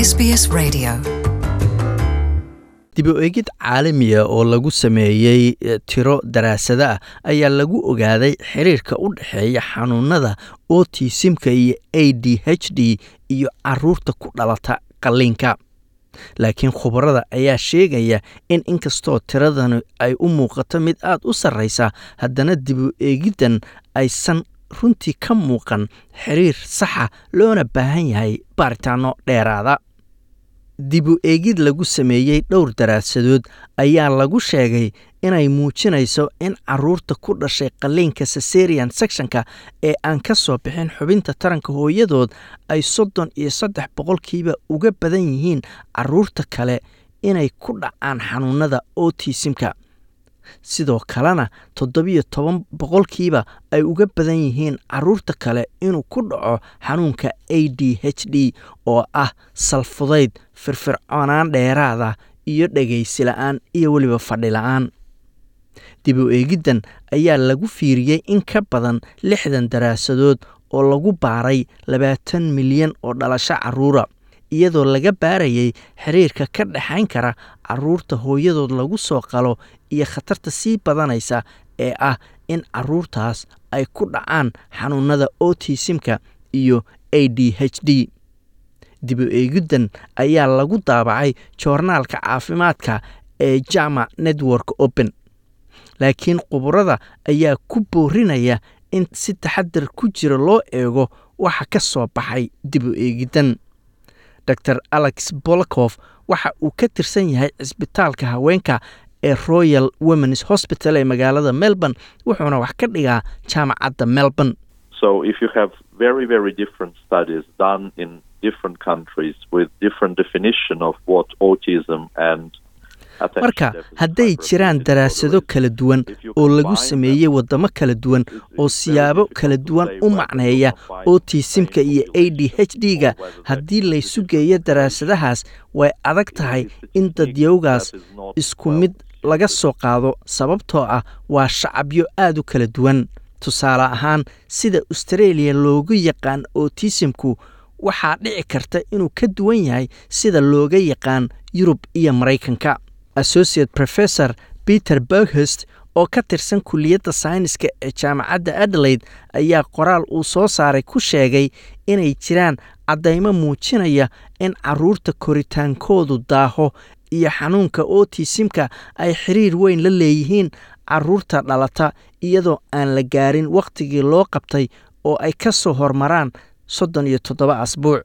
SBS Radio. dib u eegid caalamiya oo lagu sameeyey tiro daraasado ah ayaa lagu ogaaday xiriirka u dhexeeya xanuunada otisimka iyo a d h d iyo caruurta ku dhalata qalliinka laakiin khubarada ayaa sheegaya in inkastoo tiradani ay u muuqato mid aad u sarreysa haddana dib u eegiddan aysan runtii ka muuqan xiriir saxa loona baahan yahay baaritaano dheeraada dib u eegid lagu sameeyey dhowr daraasadood ayaa lagu sheegay inay muujinayso in caruurta ku dhashay qalliinka sesarian sectionka ee aan ka soo bixin xubinta taranka hooyadood ay soddon iyo saddex boqolkiiba uga badan yihiin caruurta kale inay ku dhacaan xanuunada otisimka sidoo kalena toddobiyo toban boqolkiiba ay uga badan yihiin caruurta kale inuu ku dhaco xanuunka a d h d oo ah salfudayd firfircoonaan dheeraada iyo dhegaysi la-aan iyo weliba fadhi la-aan dib u eegiddan ayaa lagu fiiriyey in ka badan lixdan daraasadood oo lagu baaray labaatan milyan oo dhalasho caruura iyadoo laga baarayay xiriirka ka dhexayn kara caruurta hooyadood lagu soo qalo iyo khatarta sii badanaysa ee ah in caruurtaas ay ku dhacaan xanuunada otisimka iyo a d h d dib u eegiddan ayaa lagu daabacay joornaalka caafimaadka ee jama network open laakiin khuburada ayaa ku boorinaya in si taxadar ku jira loo eego waxa ka soo baxay dib u eegiddan dor alex bolakof waxa uu ka tirsan yahay cisbitaalka haweenka ee royal womens hosbital ee magaalada melbourne wuxuuna wax ka dhigaa jaamacadda melbourne So if you have very, very different studies done in different countries with different definition of what autism and attention marka deficit hadday hyperactivity jiraan disorder daraasado is, kala duwan if you oo lagu combine sameeyey them, waddamo kala duwan it's- oo it's very siyaabo difficult kala to duwan say u whether macneeya you combine the otisimka same iyo a d h population d ga or whether that haddii is laysu different geeyo population. daraasadahaas way adag tahay It's a in technique dadyowgaas that is not isku well mid laga suited. soo qaado sababtoo ah waa shacabyo aad u kala duwan tusaale ahaan sida australia loogu yaqaan otisimku waxaa dhici karta inuu ka duwan yahay sida looga yaqaan yurub iyo maraykanka associate professor peter berghest oo ka tirsan kuliyadda sayniska ee jaamacadda adelaide ayaa qoraal uu soo saaray ku sheegay inay jiraan caddaymo muujinaya in caruurta koritaankoodu daaho iyo xanuunka otisimka ay xiriir weyn la leeyihiin caruurta dhalata iyadoo aan la gaarin wakhtigii loo qabtay oo ay ka soo hormaraan soddon iyo toddoba asbuuc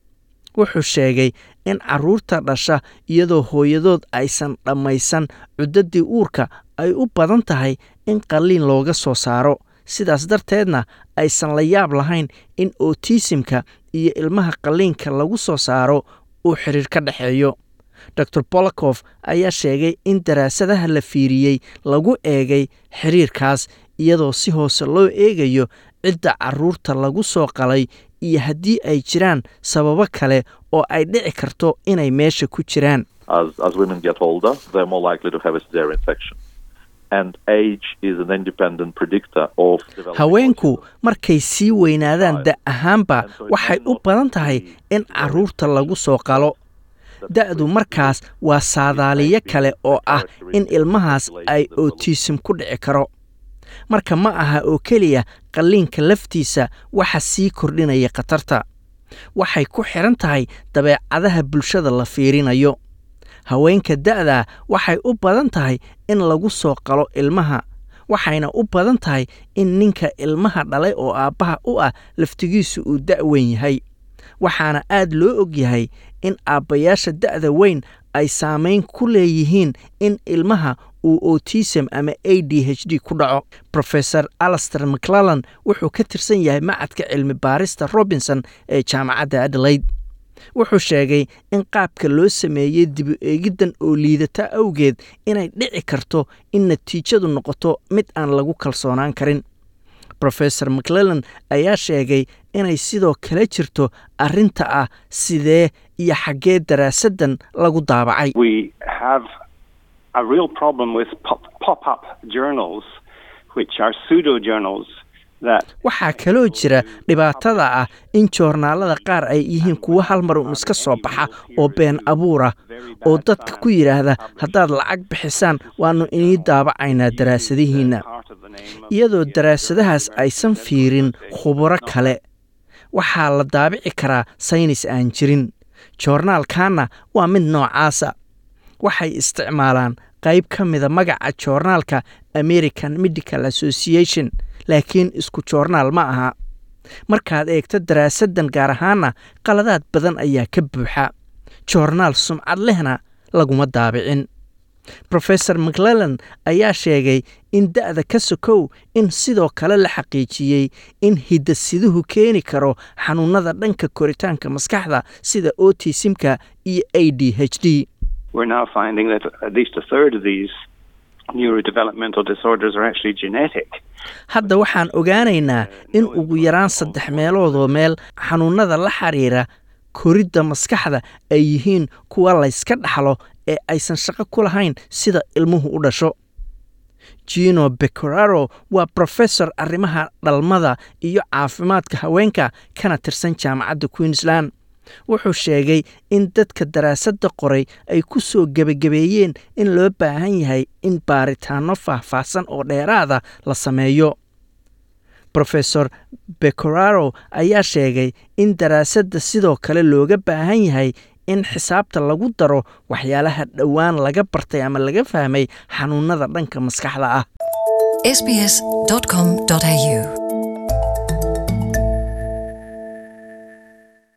wuxuu sheegay in caruurta dhasha iyadoo hooyadood aysan dhammaysan cuddadii uurka ay u badan tahay in qalliin looga soo saaro sidaas darteedna aysan la yaab lahayn in otisimka iyo ilmaha qalliinka lagu soo saaro uu xiriir ka dhexeeyo dor bolakof ayaa sheegay in daraasadaha la fiiriyey lagu eegay xiriirkaas iyadoo si hoose loo eegayo cidda caruurta lagu soo qalay iyo haddii ay jiraan sababo kale oo ay dhici karto inay meesha ku jiraan As, as women get older, they're more likely to have a cesarean section. And age is an independent predictor of developing haweenku autism. markay sii weynaadaan da ahaanba waxay u badan tahay in caruurta lagu soo qalo da-du markaas waa saadaaliyo kale oo ah in ilmahaas ay otisim ku dhici karo marka ma aha oo keliya qalliinka laftiisa waxa sii kordhinaya khatarta waxay ku xidhan tahay dabeecadaha bulshada la fiirinayo haweenka da'da waxay u badan tahay in lagu soo qalo ilmaha waxayna u badan tahay in ninka ilmaha dhalay oo aabbaha u ah laftigiisu uu da' weyn yahay waxaana aad loo og yahay in aabbayaasha da'da weyn ay saamayn ku leeyihiin in ilmaha uu otism ama a d h d ku dhaco professor alaster mcclellan wuxuu ka tirsan yahay macadka cilmi baarista robinson ee jaamacadda adelaide wuxuu sheegay in qaabka loo sameeyey dibu eegiddan oo liidata awgeed inay dhici karto in natiijadu noqoto mid aan lagu kalsoonaan karin rofesor mcclellan ayaa sheegay inay sidoo kale jirto arrinta ah sidee iyo xaggee daraasaddan lagu daabacay we have a real problem with pop, pop-up journals, which are pseudo journals, that waxaa kaloo jira dhibaatada ah in joornaalada qaar ay yihiin kuwo hal mar un iska soo baxa oo been abuura oo dadka ku yidhaahda haddaad lacag bixisaan waannu inii daabacaynaa daraasadihiinna iyadoo daraasadahaas aysan fiirin khuburo kale waxaa la daabici karaa saynis aan jirin joornaalkanna waa mid noocaasa waxay isticmaalaan qayb ka mida magaca joornaalka american medical association laakiin isku joornaal ma aha markaad eegto daraasaddan gaar ahaanna qaladaad badan ayaa ka buuxa joornaal sumcad lehna laguma daabicin rofesor maclellan ayaa sheegay in da'da ka sokow in sidoo kale la xaqiijiyey in hidasiduhu keeni karo xanuunada dhanka koritaanka maskaxda sida otisimka iyo a d h d we're now finding that at least a third of these neurodevelopmental disorders are actually genetic. hadda waxaan ogaanaynaa in ugu yaraan saddex meeloodoo meel xanuunada la xiriira koridda maskaxda ay yihiin kuwa layska dhaxlo ee aysan shaqo ku lahayn sida ilmuhu u dhasho gino becoraro waa brofesor arrimaha dhalmada iyo caafimaadka haweenka kana tirsan jaamacadda queensland wuxuu sheegay in dadka daraasadda qoray ay ku soo gebagabeeyeen in loo baahan yahay in baaritaanno faahfaahsan oo dheeraada la sameeyo rofesor becoraro ayaa sheegay in daraasadda sidoo kale looga baahan yahay in xisaabta lagu daro waxyaalaha dhowaan laga bartay ama laga fahmay xanuunada dhanka maskaxda ah sbs.com.au